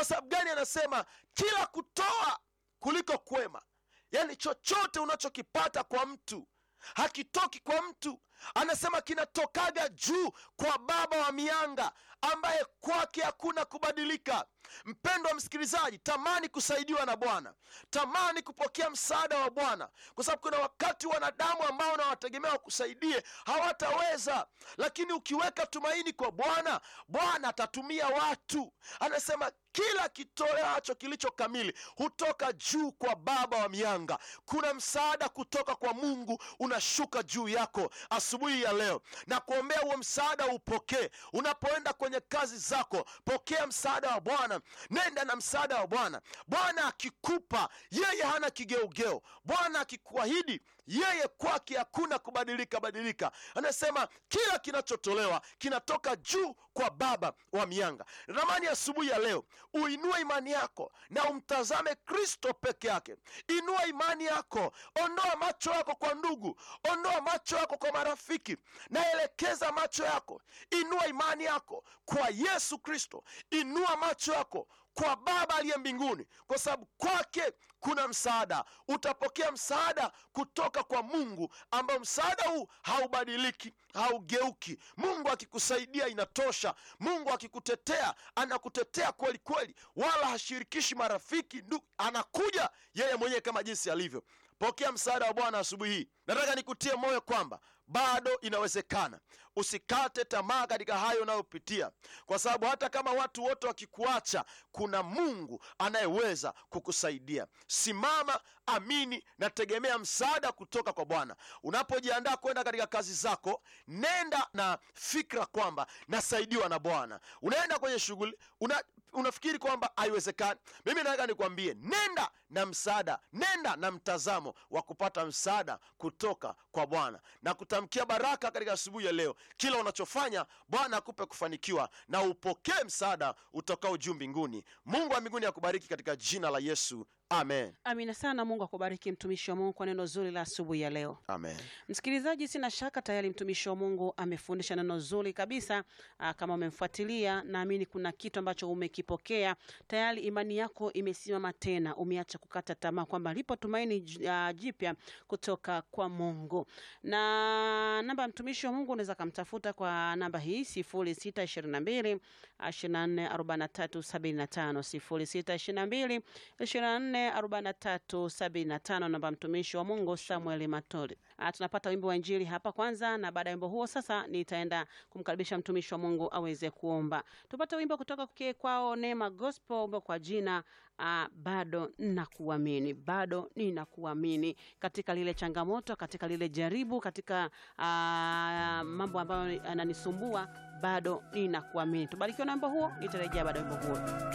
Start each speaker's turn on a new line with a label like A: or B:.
A: sababu gani anasema kila kutoa kuliko kwema yaani chochote unachokipata kwa mtu hakitoki kwa mtu anasema kinatokaga juu kwa baba wa mianga ambaye kwake hakuna kubadilika mpendo wa msikilizaji tamani kusaidiwa na bwana tamani kupokea msaada wa bwana kwa sababu kuna wakati wanadamu ambao unawategemea wakusaidie hawataweza lakini ukiweka tumaini kwa bwana bwana atatumia watu anasema kila kitoleacho kilicho kamili hutoka juu kwa baba wa mianga kuna msaada kutoka kwa mungu unashuka juu yako asubuhi ya leo na kuombea huo msaada upokee unapoenda kwenye kazi zako pokea msaada wa bwana nenda na msaada wa bwana bwana akikupa yeye hana kigeugeu bwana akikuahidi yeye kwake hakuna kubadilika badilika anasema kila kinachotolewa kinatoka juu kwa baba wa mianga natamani asubuhi ya leo uinue imani yako na umtazame kristo peke yake inua imani yako ondoa macho yako kwa ndugu ondoa macho yako kwa marafiki naelekeza macho yako inua imani yako kwa yesu kristo inua macho yako kwa baba aliye mbinguni kwa sababu kwake kuna msaada utapokea msaada kutoka kwa mungu ambao msaada huu haubadiliki haugeuki mungu akikusaidia inatosha mungu akikutetea anakutetea kweli kweli wala hashirikishi marafiki ndu anakuja yeye mwenyewe kama jinsi alivyo pokea msaada wa bwana asubuhi hii nataka nikutie moyo kwamba bado inawezekana usikate tamaa katika hayo unayopitia kwa sababu hata kama watu wote wakikuacha kuna mungu anayeweza kukusaidia simama amini na tegemea msaada kutoka kwa bwana unapojiandaa kwenda katika kazi zako nenda na fikra kwamba nasaidiwa na bwana unaenda kwenye shughuli una, unafikiri kwamba haiwezekani mimi nataka nikwambie nenda na msaada nenda na mtazamo wa kupata msaada kutoka kwa bwana na kutamkia baraka katika asubuhi ya leo kila unachofanya bwana akupe kufanikiwa na upokee msaada utokao juu mbinguni mungu wa mbinguni akubariki katika jina la yesu amen
B: amina sana mungu akubariki mtumishi wa mungu kwa neno zuri la asubuhi ya leo
A: amen
B: msikilizaji sina shaka tayari mtumishi wa mungu amefundisha neno zuri kabisa aa, kama umemfuatilia naamini kuna kitu ambacho umekipokea tayari imani yako imesimama tena umeacha kukata tamaa kwamba lipo tumaini j- ah, jipya kutoka kwa mungu na namba ya mtumishi wa mungu unaweza kamtafuta kwa namba hii sifuri sita ishiri na mbili ishiri na nne arobaini na tatu sabini na tano sifuri sita ishiri na mbili ishiri na nne arobaini na tatu sabini na tano namba ya mtumishi wa mungu samuel matoli Ah, tunapata wimbo wa injili hapa kwanza na baada ya wimbo huo sasa nitaenda kumkaribisha mtumishi wa mungu aweze kuomba tupate wimbo kutoka kwake kwao neema gospel wimbo kwa jina uh, bado nakuamini bado ninakuamini katika lile changamoto katika lile jaribu katika uh, mambo ambayo yananisumbua bado ninakuamini tubarikiwa na wimbo huo nitarejea baada ya wimbo huo